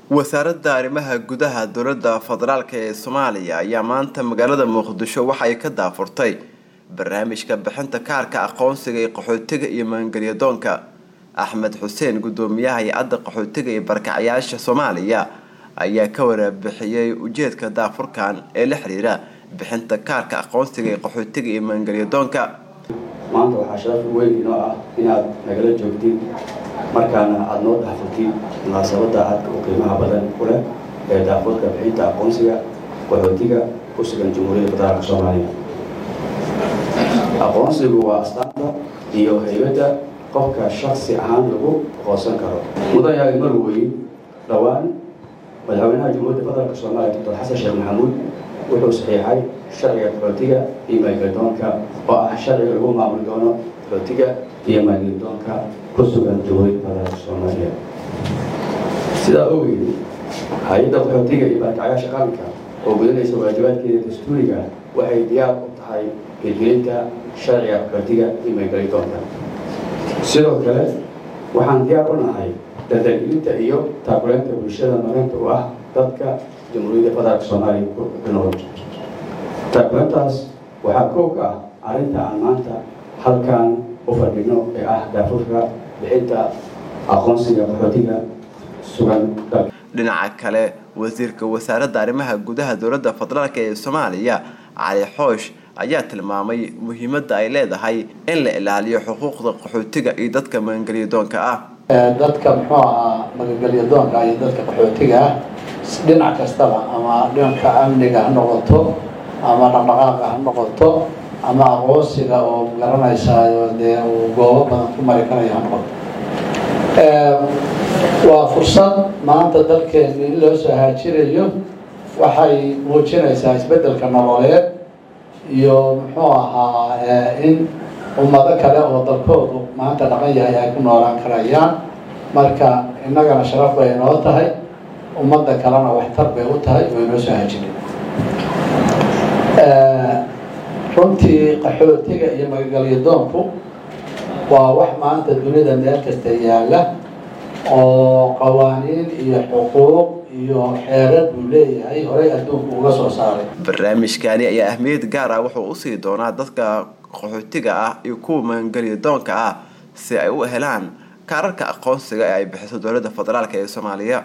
wasaaradda arrimaha gudaha dowladda federaalk ee soomaaliya ayaa maanta magaalada muqdisho waxay ka daafurtay barnaamijka bixinta kaarka aqoonsiga ee qaxootiga iyo maangelyadoonka axmed xuseen gudoomiyaha hay-adda qaxootiga iyo barkacyaasha soomaaliya ayaa ka waraabixiyey ujeedka daafurkan ee la xiriira bixinta kaarka aqoonsiga ee qaxootiga iyo maangelyadoonka maanta waxaa sharaf weyn inoo ah inaad nagala joogtid markaana aada noo daafurtid munaasabadda aadka u qiimaha badan ku leh ee daafurka bixinta aqoonsiga qaxootiga ku sugan jamhuuriyadda federaalka soomaaliya aqoonsigu waa astaanta iyo haybadda qofka shaksi ahaan lagu aqoonsan karo mudan yaagi mar weyn dhowaan madaxweynaha jamhuuriyadda federaalka soomaaliya doctor xasan sheekh maxamuud wuxuu saxiixay sharciga qaxootiga iyo maangelyadoonka oo ah sharciga lagu maamuli doono qaxootiga iyo maangelyadoonka ku sugan jamhuuriyadda federaalka soomaaliya sidaa ogeed hay-adda qaxootiga iyo barkacyaasha qaranka oo gudanaysa waajibaadkeeda dastuuriga waxay diyaar u tahay hirgelinta sharciga qaxootiga iyo maangelyadoonka sidoo kale waxaan diyaar u nahay dardargelinta iyo taakuleynta bulshada marinta u ah dadka jamhuuriyadda federaalka soomaaliya ku nool taakuleyntaas waxaa koob ka ah arrinta aan maanta halkan u fadhino ee ah daafurka bixinta aqoonsiga qaxootiga sugan dalka dhinaca kale wasiirka wasaaradda arrimaha gudaha dowladda federaalk ee soomaaliya cali xoosh ayaa tilmaamay muhiimadda ay leedahay in la ilaaliyo xuquuqda qaxootiga iyo dadka maangelyadoonka ah dadka muxuu ahaa magangelyadoonka iyo dadka qaxootiga ah dhinac kastaba ama dhanka amniga ha noqoto ama dhaqdhaqaaqa ha noqoto ama aqoonsiga oo garanaysaayo dee uu goobo badan ku mari karayo ha noqoto waa fursad maanta dalkeenu in loo soo haajirayo waxay muujinaysaa isbeddelka nololeed iyo muxuu ahaa in ummado kale oo dalkoodu maanta dhaqan yahay ay ku noolaan karayaan marka innagana sharaf bay inoo tahay ummadda kalena waxtar bay u tahay oo inoo soo hajirin runtii qaxootiga iyo magagalyadoonku waa wax maanta dunida meel kasta yaalla oo qawaaniin iyo xuquuq iyo xeerar buu leeyahay horey adduunku uga soo saaray barnaamijkani ayaa ahmiyad gaar ah wuxuu usii doonaa dadka qaxootiga ah iyo kuwa maangelyadoonka ah si ay u helaan kaararka aqoonsiga ee ay bixiso dowladda federaalk ee soomaaliya